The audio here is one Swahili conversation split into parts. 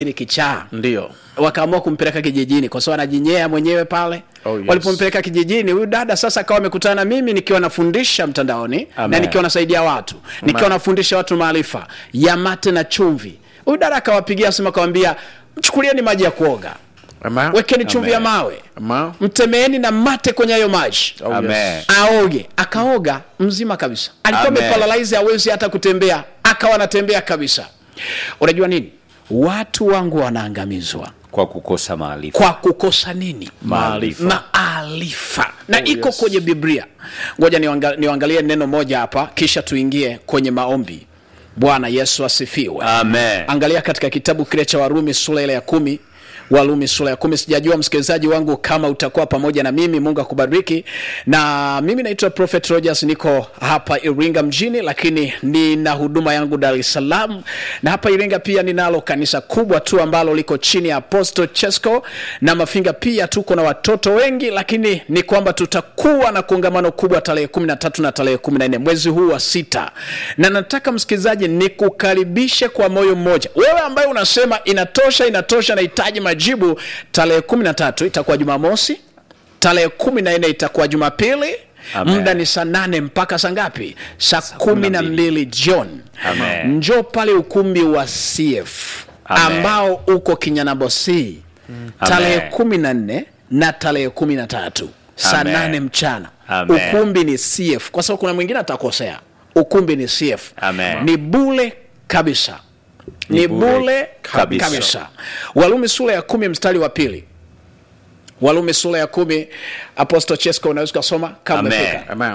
ni kichaa ndio wakaamua kumpeleka kijijini kwa sababu anajinyea mwenyewe pale Oh, yes. walipompeleka kijijini huyu dada sasa akawa amekutana na mimi nikiwa nafundisha mtandaoni na Amen. nikiwa nasaidia watu nikiwa nafundisha watu maarifa ya mate na chumvi huyu dada akawapigia simu akawambia mchukulieni maji ya kuoga Ama? wekeni chumvi ya Amen. mawe Ama? mtemeeni na mate kwenye hayo maji Oh, Amen. yes. aoge akaoga mzima kabisa alikuwa Amen. ameparalyze hawezi hata kutembea akawa anatembea kabisa unajua nini watu wangu wanaangamizwa kwa kukosa maarifa kwa kukosa nini Maarifa. maarifa na Oh, iko yes. kwenye biblia ngoja niwanga- niwaangalie neno moja hapa kisha tuingie kwenye maombi bwana yesu asifiwe Amen. angalia katika kitabu kile cha warumi sura ile ya kumi warumi sura ya kumi sijajua msikilizaji wangu kama utakuwa pamoja na mimi mungu akubariki na mimi naitwa prophet rogers niko hapa iringa mjini lakini nina huduma yangu dar es salaam na hapa iringa pia ninalo kanisa kubwa tu ambalo liko chini ya apostle chesco na mafinga pia tuko na watoto wengi lakini ni kwamba tutakuwa na kongamano kubwa tarehe 13 na tarehe 14 mwezi huu wa sita na nataka msikilizaji nikukaribishe kwa moyo mmoja wewe ambaye unasema inatosha inatosha nahitaji majibu tarehe 13 itakuwa jumamosi tarehe 14 itakuwa jumapili Amen. muda ni saa nane mpaka saa ngapi saa kumi na mbili jioni Amen. njoo pale ukumbi wa cf Amen. ambao uko kinyanabosi tarehe Amen. kumi na nne na tarehe kumi na tatu saa Amen. nane mchana Amen. ukumbi ni cf kwa sababu kuna mwingine atakosea ukumbi ni cf Amen. ni bule kabisa ni Ni bure bule kabisa, kabisa. kabisa. walumi sura ya kumi mstari wa pili walumi sura ya kumi apostle chesco unaweza ukasoma kama Amen. umefika Ama?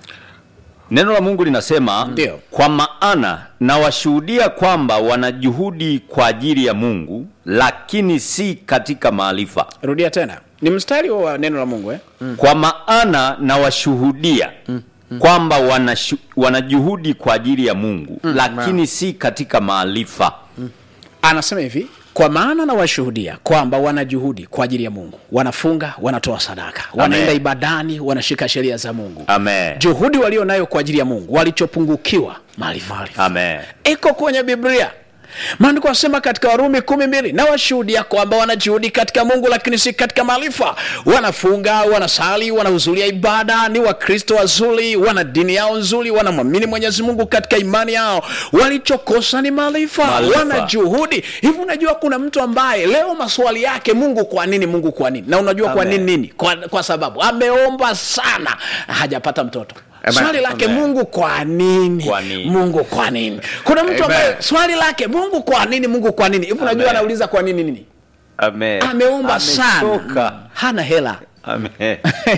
neno la mungu linasema Ndio. kwa maana nawashuhudia kwamba wanajuhudi kwa ajili ya mungu lakini si katika maarifa rudia tena ni mstari huo wa neno la mungu eh? kwa maana nawashuhudia kwamba wanashu, wanajuhudi kwa ajili ya mungu lakini si katika maarifa anasema hivi kwa maana nawashuhudia kwamba wana juhudi kwa ajili ya mungu wanafunga wanatoa sadaka wanaenda ibadani wanashika sheria za mungu amen juhudi walio nayo kwa ajili ya mungu walichopungukiwa maarifa amen iko kwenye biblia maandiko asema katika warumi kumi mbili na washuhudia kwamba wanajuhudi katika mungu lakini si katika maarifa wanafunga wanasali wanahudhuria ibada ni wakristo wazuri wana dini yao nzuri wanamwamini mwenyezi mungu katika imani yao walichokosa ni maarifa Maarifa. wana juhudi hivi unajua kuna mtu ambaye leo maswali yake mungu kwa nini mungu kwa nini na unajua kwa Amen. nini nini kwa, kwa sababu ameomba sana hajapata mtoto Amen. swali lake Amen. mungu kwa nini Kwa nini? mungu kwa nini kuna mtu Amen. ambaye swali lake mungu kwa nini mungu kwa nini hivi unajua Amen. anauliza kwa nini nini amen ameomba sana Amechoka. hana hela amen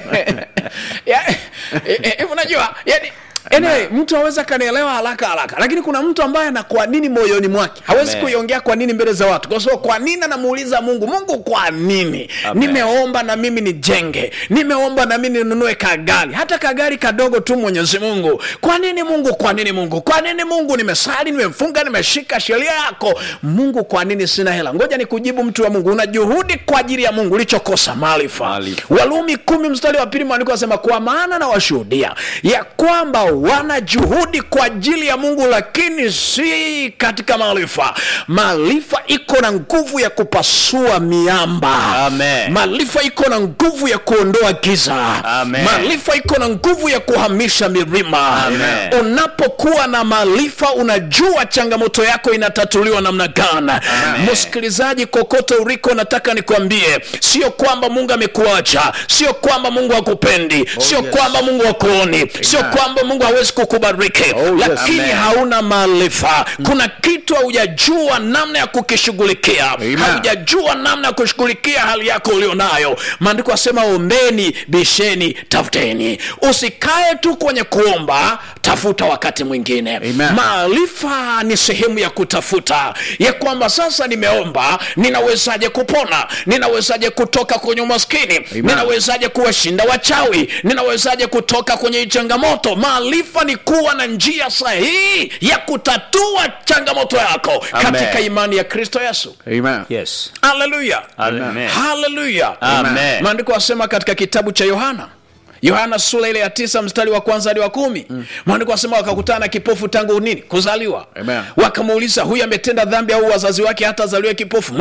Ya- eh, eh, hivi unajua yani Anyway, mtu aweza kanielewa haraka haraka lakini kuna mtu ambaye ana kwa nini moyoni mwake hawezi Amen. kuiongea kwa nini mbele za watu kwa sababu kwa nini anamuuliza mungu mungu kwa nini Amen. nimeomba na mimi nijenge nimeomba na mimi ninunue kagari hata kagari kadogo tu mwenyezi mungu kwa nini mungu kwa nini mungu kwa nini mungu nimesali nimefunga nimeshika sheria yako mungu kwa nini sina hela ngoja nikujibu mtu wa mungu una juhudi kwa ajili ya mungu ulichokosa maarifa Maarifa. walumi kumi mstari wa pili maandiko asema kwa maana na washuhudia ya kwamba wana juhudi kwa ajili ya mungu lakini si katika maarifa maarifa iko na nguvu ya kupasua miamba Amen. maarifa iko na nguvu ya kuondoa giza Amen. maarifa iko na nguvu ya kuhamisha milima Amen. unapokuwa na maarifa unajua changamoto yako inatatuliwa namna gani msikilizaji kokote uliko nataka nikwambie sio kwamba mungu amekuacha sio kwamba mungu hakupendi sio yes. kwamba mungu hakuoni sio kwamba mungu hawezi kukubariki Oh, yes. lakini Amen. hauna maarifa kuna kitu haujajua namna ya kukishughulikia Amen. haujajua namna ya kushughulikia hali yako ulionayo maandiko asema ombeni bisheni tafuteni usikae tu kwenye kuomba tafuta wakati mwingine Amen. maarifa ni sehemu ya kutafuta ya kwamba sasa nimeomba ninawezaje kupona ninawezaje kutoka kwenye umaskini ninawezaje kuwashinda wachawi ninawezaje kutoka kwenye hii changamoto maarifa ni kuwa na njia sahihi ya kutatua changamoto yako Amen. katika imani ya kristo yesu Amen. yes haleluya Amen. haleluya Amen. maandiko asema katika kitabu cha yohana yohana sura ile ya tisa mstari wa kwanza hadi wa kumi maandiko anasema wakakutana na kipofu tangu nini kuzaliwa Amen. wakamuuliza huyu ametenda dhambi au wazazi wake hata azaliwe kipofu